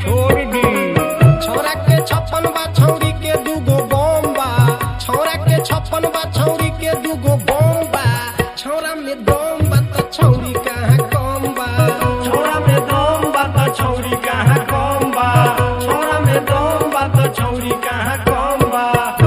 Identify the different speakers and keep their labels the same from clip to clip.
Speaker 1: छोड़ दी
Speaker 2: छौरा के छप्पन बा छौरी के दूगो बम बा छौरा के छप्पन बा छौरी के दूगो बम बा छौरा में दम बा त छौरी कहाँ कम बा
Speaker 1: छोरा में दम बा त छौरी कहाँ कम बा छोरा में दम बा त छौरी कहाँ कम बा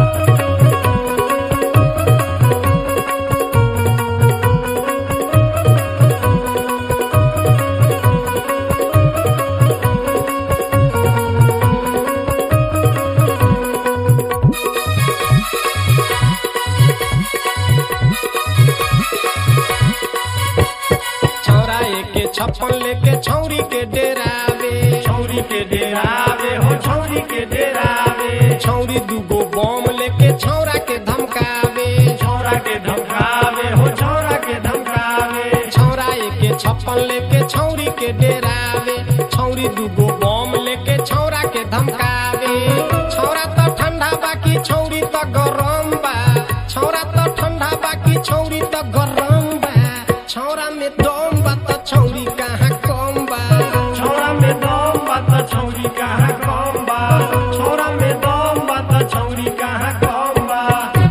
Speaker 2: छौरा के छप्पन लेके छौरी के डेरावे
Speaker 1: छौरी के डेरावे हो छौरी के डेरावे
Speaker 2: छौरी दूगो बम लेके छौरा के धमकावे
Speaker 1: छौरा के धमकावे हो छौरा के धमकावे
Speaker 2: छौरा के छप्पन लेके छौरी के डेरावे छौरी दूगो बम लेके छौरा के धमकावे छौरा त ठंडा बाकी छौरी त गरम बा छौरा त ठंडा बाकी छौरी त गरम बा छौरा में दम बा त छौरी कहाँ कम बा
Speaker 1: छौरा में दम बा त छौरी कहाँ कम बा छौरा में दम बा त छौरी कहाँ कम बा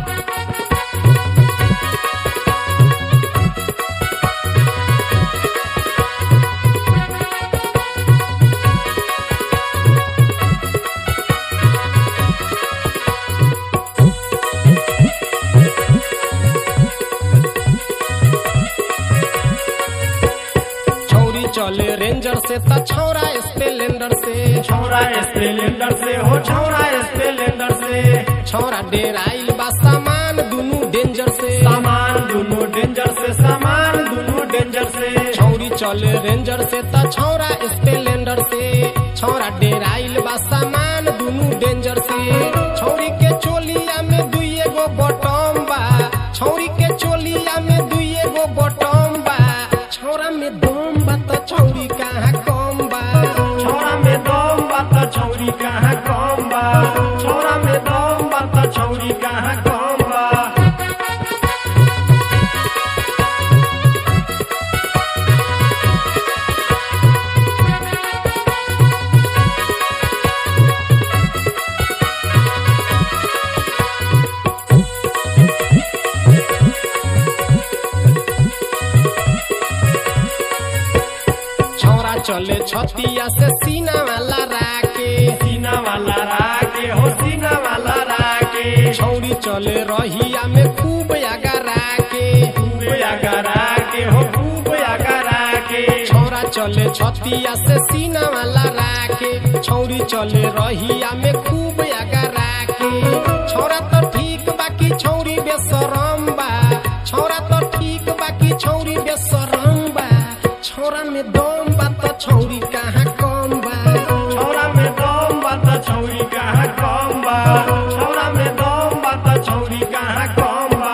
Speaker 2: छौरी चले रेंजर से त छौरा स्पेलेंडर से
Speaker 1: छौरा स्पेलेंडर से हो छौरा स्पेलेंडर से
Speaker 2: छौरा डेराइल बा सामान दुनु डेंजर से
Speaker 1: सामान दुनु डेंजर से सामान दुनु डेंजर से
Speaker 2: छौरी चले रेंजर से त छौरा स्पेलेंडर से छौरा डेराइल बा सामान दुनु डेंजर से छौरी के चोलिया में दुइए गो बटम बा छौरी के चोलिया में दुइए गो बटम बा छौरा में दम बा त छौरी कहाँ कम बा
Speaker 1: छौरा में दम बा त छौरी कहाँ कम बा छौरा में दम बा त छौरी कहाँ कम बा
Speaker 2: छौरा चले छतिया से सीना वाला राके
Speaker 1: सीना वाला राके हो सीना वाला राके
Speaker 2: छौरी चले रहिया में खूब आगा राके
Speaker 1: खूब आगा राके हो खूब आगा राके
Speaker 2: छौरा चले छतिया से सीना वाला राके छौरी चले रहिया में खूब आगा राके छौरा तो ठीक बाकी छौरी बेसरम बा छौरा तो ठीक बाकी छौरी बेसरम बा छौरा में दम बा त छौरी कहाँ कम बा
Speaker 1: छौरा में दम बा त छौरी कहाँ कम बा छौरा में दम बा त छौरी कहाँ कम बा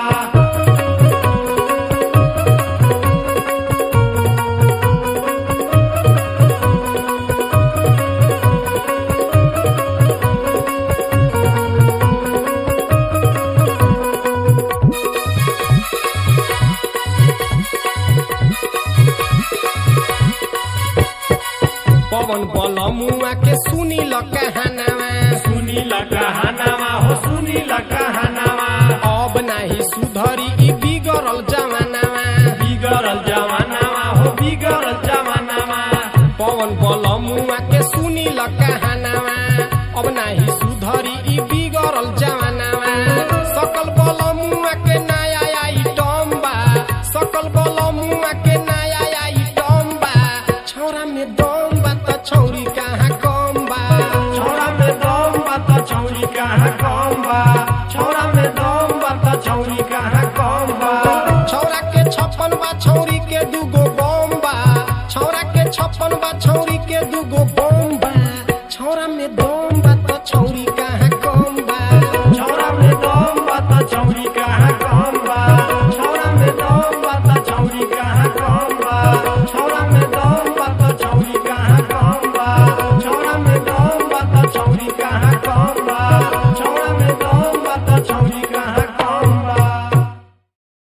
Speaker 2: पवन बल मुआ के सुनी ल कहानावा
Speaker 1: सुनी ल कहानावा हो सुनी ल कहानावा
Speaker 2: अब नाही सुधरी ई बिगड़ल जमानावा
Speaker 1: बिगड़ल जमानावा हो बिगड़ल जमानावा
Speaker 2: पवन बल मुआ के सुनी ल कहानावा अब नाही सुधरी ई बिगड़ल जमानावा सकल बल मुआ के नया आइटम बा सकल बल मुआ के नया आइटम बा छौरा में दम बा त छौरी कहाँ कम बा
Speaker 1: छौरा में दम बा त छौरी कहाँ